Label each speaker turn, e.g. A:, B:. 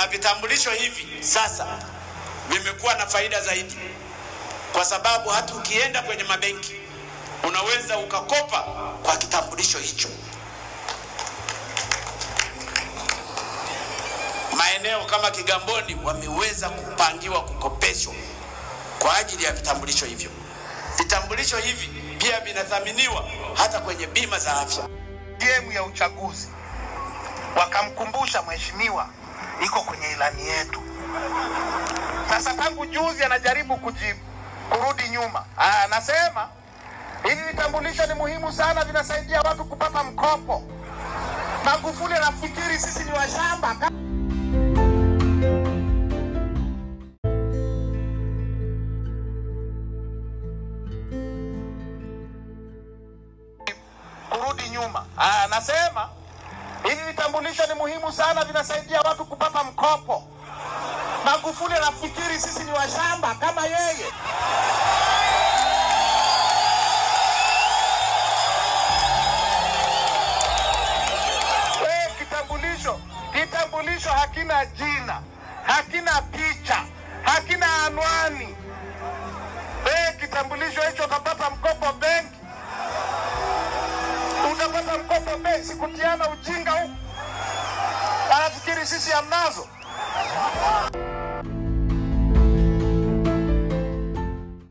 A: vitambulisho hivi sasa vimekuwa na faida zaidi, kwa sababu hata ukienda kwenye mabenki unaweza ukakopa kwa kitambulisho hicho. Maeneo kama Kigamboni wameweza kupangiwa kukopeshwa kwa ajili ya vitambulisho hivyo. Vitambulisho hivi pia vinathaminiwa hata kwenye bima za afya.
B: gemu ya uchaguzi wakamkumbusha mheshimiwa iko kwenye ilani yetu. Sasa tangu juzi anajaribu kuji, kurudi nyuma. Ah, Anasema hivi vitambulisho ni muhimu sana, vinasaidia watu kupata mkopo. Magufuli anafikiri sisi ni washamba. kurudi nyuma. Ah, Anasema hivi vitambulisho ni muhimu sana, vinasaidia watu kupata mkopo. Magufuli anafikiri sisi ni washamba kama yeye. Eh, kitambulisho kitambulisho hakina jina, hakina picha, hakina anwani. Eh, kitambulisho hicho utapata mkopo benki utapata mkopo benki, kutiana ujinga huku. Anafikiri sisi hamnazo.